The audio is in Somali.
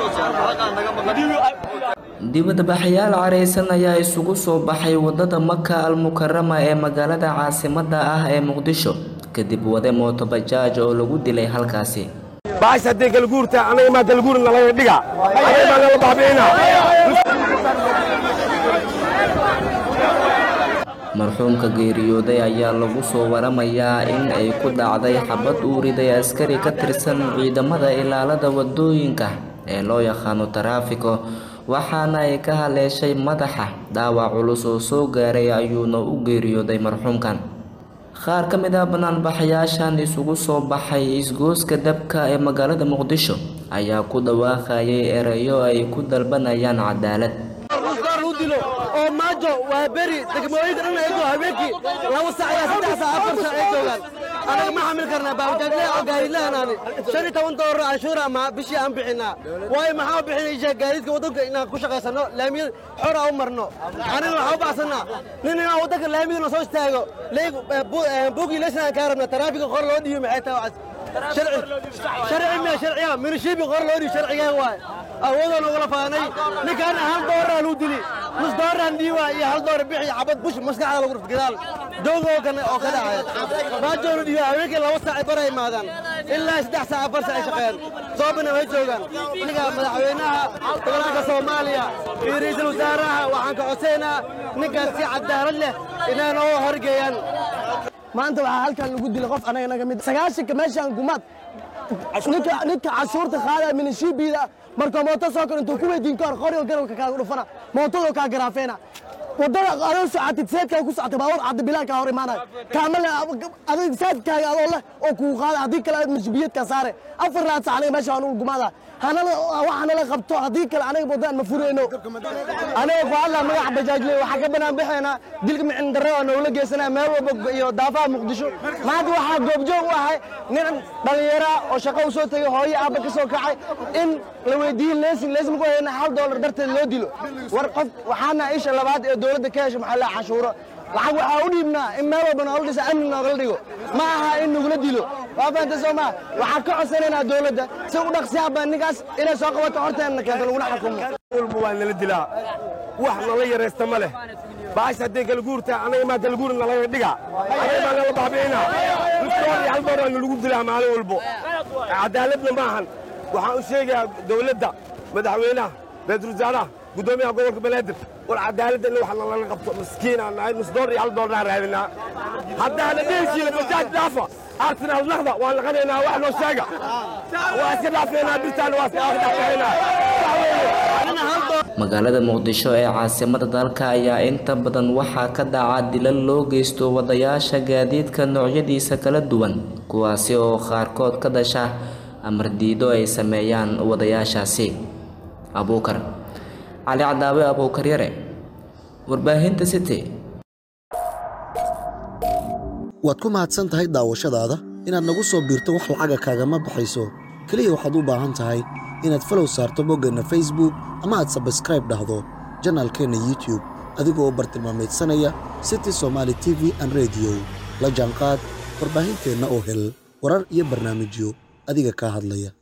dibadbaxayaal careysan ayaa isugu soo baxay wadada maka almukarama ee magaalada caasimadda ah ee muqdisho kadib wade mooto bajaaj oo lagu dilay halkaasi baash haddii galguurta anaga maa galguurna laga dhiga anaga maa nala baabi'ina marxuumka geeriyooday ayaa lagu soo waramayaa in ay ku dhacday xabad uu riday askari ka tirsan ciidamada ilaalada wadooyinka ee loo yaqaano taraafiko waxaana ay ka haleeshay madaxa dhaawac culus oo soo gaaray ayuuna u geeriyooday marxuumkan qaar ka mid ah banaanbaxayaashan isugu soo baxay isgooska dabka ee magaalada muqdisho ayaa ku dhawaaqayay erayo ay ku dalbanayaan cadaalad oo maajo waa beri degmooyinka dhan ay habeenkii laba sac ilaa saddex sac afar sac ay joogaan anaga ma xamil karnaa baabajaajle oo gaariidlahanaani shan iyo toban doolar canshuura ma bishii aan bixinaa waayo maxaa bixinaysaa gaadiidka waddanka inaan ku shaqaysano laamiyada xora u marno aniga waxaa u baxsanaa nin inaan waddanka laamiyadana soo istaago buugii leysnaan kaa rabna taraafiga qor loo dhiibo maxay tahay sharci miya sharciya minishiibi qor loo dhiibo sharcigaa waay awoodoo nogala faanay ninkaan hal dooraa lagu dili nus dooraan dhiiba iyo hal door bixi xabad bush maskaxda lagu rufta gadaal dooga oo kale oo ka dhacay baajoonu dhiiba haweenkii laba saac ay bara imaadaan ilaa saddex saac afar saac ay shaqeeyaan soobana way joogaan ninka madaxweynaha gobolka soomaaliya iyo ra'iisul wasaaraha waxaan ka codsaynaa ninkaas si cadaalad leh inay noo horgeeyaan maanta waxaa halkan lagu dilay qof anaga naga mid sagaashanka meeshaan gumaad ninka ninka cashuurta qaadaya minishiibiida marka mooto soo kor intuu ku weydiin ka hor qoryo garabka kaaga dhufana mootadoo kaa garaafeena wadada adoo socotid seedkaa ku socotay baabuur caddi bilaankaa hor imaanaya kaamale adig saadkaaga adoo leh oo kuu qaada haddii kale mashbiyadkaa saare afar raad sac aniga meesha anugu gumaada hanala waxa nala qabto haddii kale aniga wadaan ma furayno aniga ku hadlaa magaca bajaajle waxaa ka banaan bixaynaa dilka micin darro oo nogula geysanaya meel walba iyo daafaha muqdisho maanta waxaa goobjoog u ahay nin dhallinyara oo shaqo u soo tegay hooyo aabba ka soo kacay in la weydiiyey leesin leesin ku hayna hal doolar darteed loo dilo war qof waxaana isha labaad ee dowladda ka hesha maxaa la cashuuro lacag waxaa u dhiibnaa in meel walba noola dhisa amni noogala dhigo ma aha in nagula dilo waa fahamta soo maa waxaan ka codsanaynaa dowladda si u dhaqsiyaaba ninkaas inay soo qabato horteenna keento laguna xukumo walba waa nala dilaa wax nala yaraysta ma leh baash haddii galguurta anaga maa galguurna laga dhiga anaga maa nala baabi'ina nusdoor iyo hal dooraa nalagu dilaa maalin walbo cadaaladna ma ahan waxaan u sheegayaa dowladda madaxweynaha ra-iisul wasaaraha guddoomiyaha gobolka banaadir war cadaaladda in wax nalala qabto miskiinaan nahay nus door iyo hal doornaa raadinaa haddaana dheheshiina bajaaj dhaafa arsenal naqda waan laqanaynaa wax noo sheega waa iska dhaafeynaa birtaan waa iska dhaafeynaa magaalada muqdisho ee caasimada dalka ayaa inta badan waxaa ka dhaca dilal loo geysto wadayaasha gaadiidka noocyadiisa kala duwan kuwaasi oo qaarkood ka dhasha amar diido ay sameeyaan wadayaashaasi abuukar cali cadaawe abuukar yare warbaahinta city waad ku mahadsan tahay daawashadaada inaad nagu soo biirto wax lacaga kaagama baxayso keliya waxaad u baahan tahay inaad falow saarto boggeenna facebook ama aad sabskraib dhahdo janaalkeenna youtube adigoo bartilmaamaydsanaya city somaali t v an rediyo la jaanqaad warbaahinteenna oo hel warar iyo barnaamijyo adiga kaa hadlaya